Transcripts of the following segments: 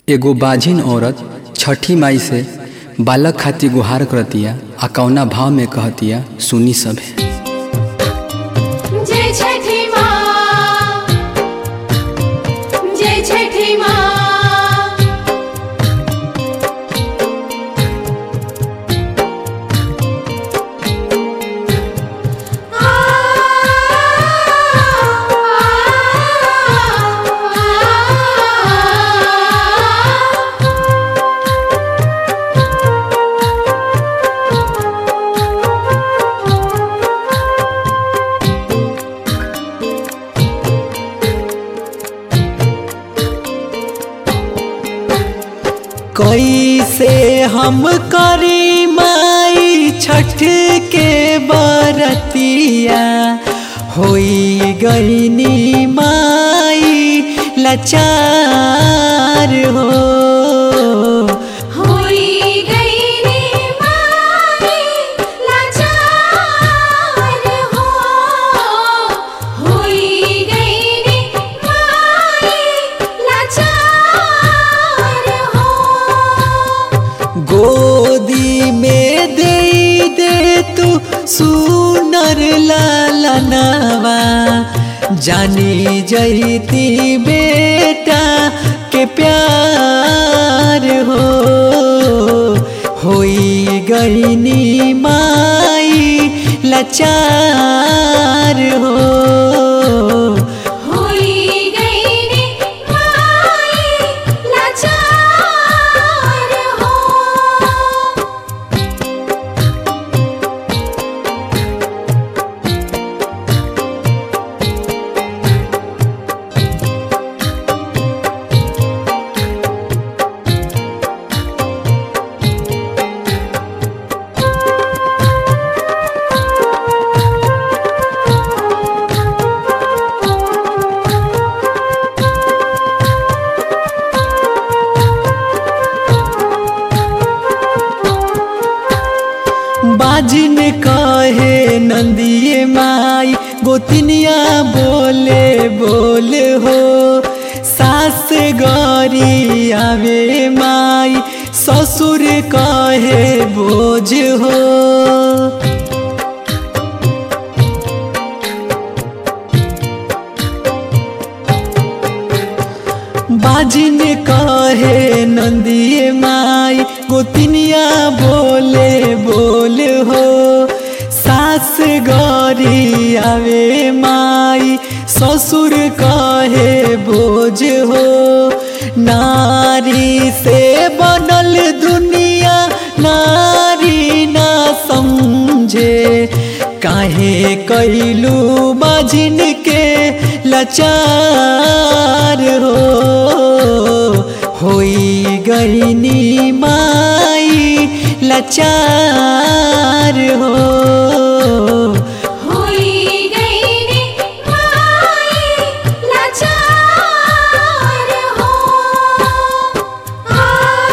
एगो बाझिन औरत छठी माई से बालक खातिर गुहार करतिया आ कौना भाव में कहतिया सुनी सभे जय छठी माँ जय छठी माँ आ, आ, आ, आ, कैसे हम करी माई छठ के बरतिया होई गईनी माई लाचार हो होई गई रे माई लाचार हो होई गई रे माई लाचार हो गोदी में दे दे तू सुनर लालनवा जानी जैती बेटा के प्यार हो होई गईनी माई लाचार हो होई गई रे माई लाचार हो बाजिन कहे नंदिए माई गोतिनिया बोले बोल हो सास गरी आवे माई ससुर कहे बोझ हो बाजिन कहे नंदिए माई गोतिनिया बोले बोल हो सास गरी आवे माई ससुर कहे बोझ हो नारी से बनल दुनिया नारी ना समझे काहे कैलू बाजिन के लाचार हो होई गईनी माई लाचार हो होई गई रे माई लाचार हो आ,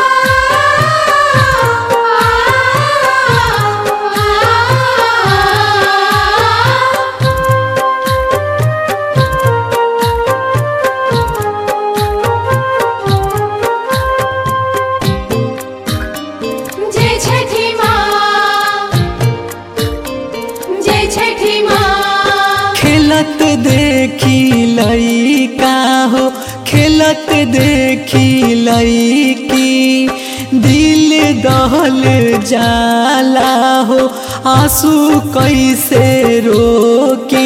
आ, आ, जय छठी माँ जय छठी माँ खेलत देखी लईका हो खेलत देखी लईकी दिल दहल जाला हो आंसू कैसे रोकी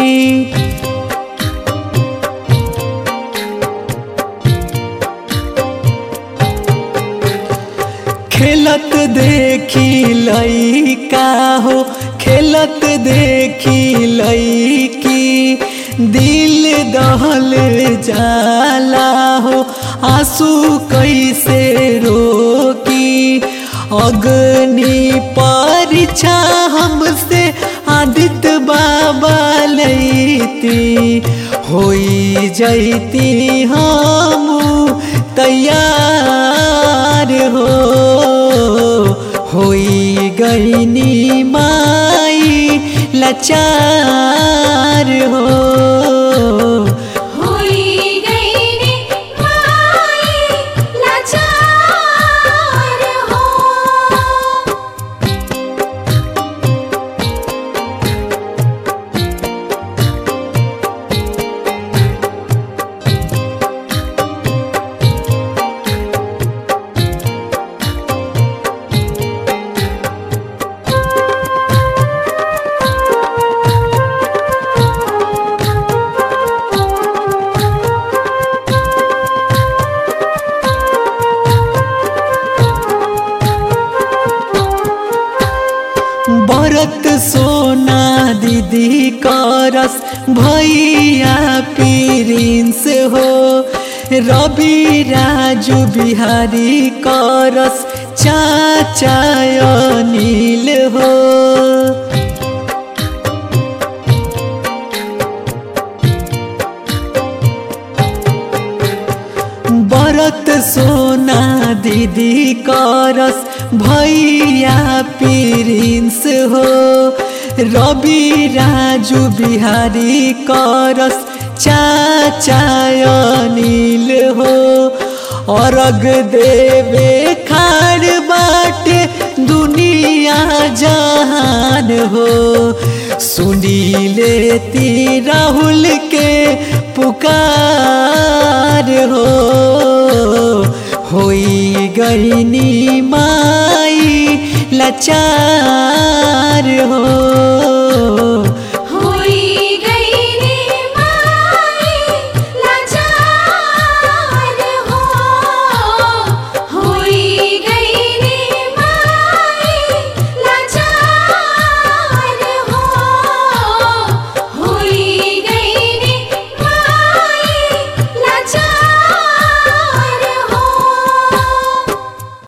खेलत देखी लईका हो खेलत देखी लईकी दिल दहल जाला हो आंसू कैसे रोकी अग्नि परीक्षा हमसे आदित्य बाबा लैती होई जैती हम तैयार हो होई गईनी माई लाचार हो होई गई रे माई सोना दीदी करस भैया प्रिंस हो रवि राजू बिहारी करस चाचा अनिल हो बरत सोना दीदी करस भैया प्रिंस हो रवि राजू बिहारी करस चाचा अनिल हो अर्घ देवे खाड़ बाटे दुनिया जहान हो सुनी लेती राहुल के पुकार हो होई गईनी माई लाचार हो